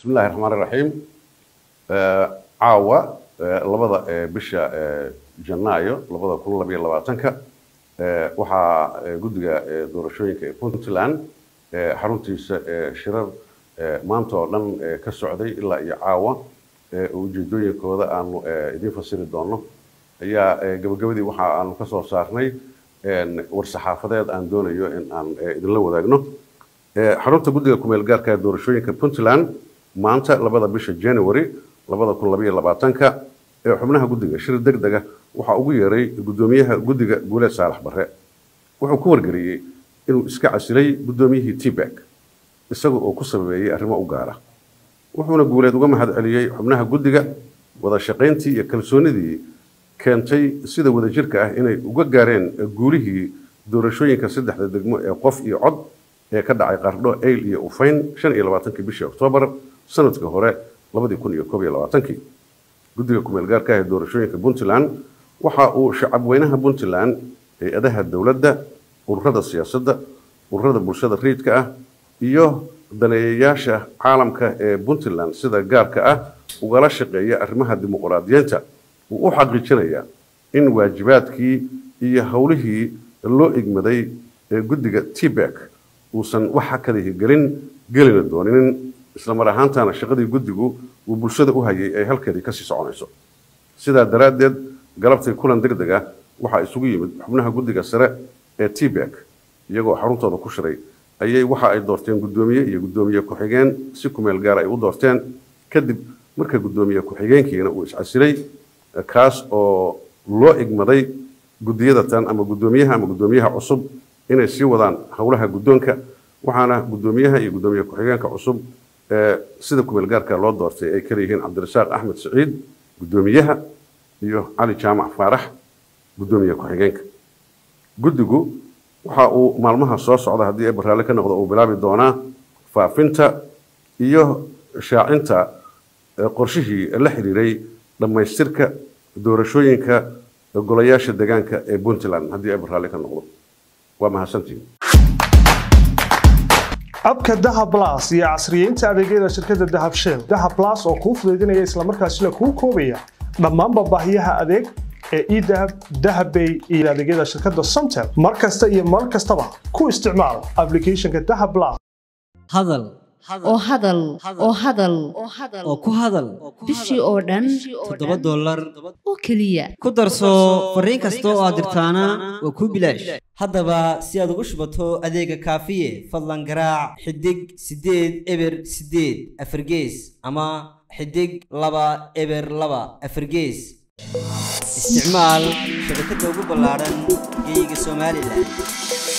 bismi illahi raxmaan iraxiim caawa labada bisha janaayo labada kun labayo labaatanka waxaa guddiga doorashooyinka ee puntland xaruntiisa shirar maanta oo dhan ka socday ilaa iyo caawa ujeedooyinkooda aanu idiin fasiri doono ayaa gabagabadii waxa aanu ka soo saarnay war-saxaafadeed aan doonayo in aan idinla wadaagno xarunta guddiga kumeel gaarka doorashooyinka puntland maanta labada bisha january labada kun labayo labaatanka ee xubnaha guddiga shir deg dega waxaa ugu yeeray guddoomiyaha guddiga guuleed saalax barre wuxuu ku wargeliyey inuu iska casilay guddoomiyihii tbak isaga oo ku sababeeyey arrimo u gaara wuxuuna guuleed uga mahad celiyey xubnaha guddiga wada shaqayntii iyo kalsoonidii keentay sida wadajirka ah inay uga gaareen guulihii doorashooyinka saddexda degmo ee qof iyo cod ee ka dhacay qardho ayl iyo ufayn shan iyo labaatankii bishii oktoobar sanadka hore labadii kun iyo koob iyo labaatankii guddiga kumeel gaarka ah ee doorashooyinka puntland waxa uu shacabweynaha puntland hay-adaha dowladda ururada siyaasadda ururada bulshada riidka ah iyo daneeyayaasha caalamka ee puntland sida gaarka ah ugala shaqeeya arrimaha dimuqraadiyiinta uu u xaqiijinayaa in waajibaadkii iyo howlihii loo igmaday ee guddiga tbak uusan wax hakadihi gelin gelina dooninin islamar ahaantana shaqadii guddigu uu bulshada u hayay ay halkeedii kasii soconayso sidaa daraaddeed galabtii kulan deg deg ah waxaa isugu yimid xubnaha guddiga sare ee tbak iyagoo xaruntooda ku shiray ayay waxa ay doorteen guddoomiye iyo guddoomiye ku-xigeen si kumeel gaar ay u doorteen kadib marka guddoomiye ku-xigeenkiina uu iscasilay kaas oo loo igmaday guddiyadatan ama guddoomiyaha ama guddoomiyaha cusub inay sii wadaan howlaha guddoonka waxaana guddoomiyaha iyo guddoomiye ku-xigeenka cusub sida kumeel gaarka loo doortay ay kala yihiin cabdirasaaq axmed saciid guddoomiyaha iyo cali jaamac faarax guddoomiye ku-xigeenka guddigu waxa uu maalmaha soo socda haddii ay baraalle ka noqdo uu bilaabi doonaa faafinta iyo shaacinta qorshihii la xiriiray dhammaystirka doorashooyinka golayaasha deegaanka ee puntland haddii ay baraalle ka noqdo waa mahadsantiin abka dahab las iyo casriyeynta adeegyada shirkadda dahab shell dahab las oo kuu fudaydinaya islamarkaasina kuu koobaya dhammaanba baahiyaha adeeg ee edahab dahabbay iyo adeegyada shirkadda somtel mar kasta iyo mar kastaba ku isticmaal applicationka dahab las hadal oo hadal oo hadal oo ku hadal bishii oo dhan toddoba dollar oo keliya ku darso fariin kasta oo aad dirtaana waa kuu bilaash haddaba si aad ugu shubato adeega kaafiye fadlan garaac xidig siddeed eber siddeed afargees ama xidig laba eber laba afargees isticmaal shabakadda ugu ballaaran geeyiga somalilan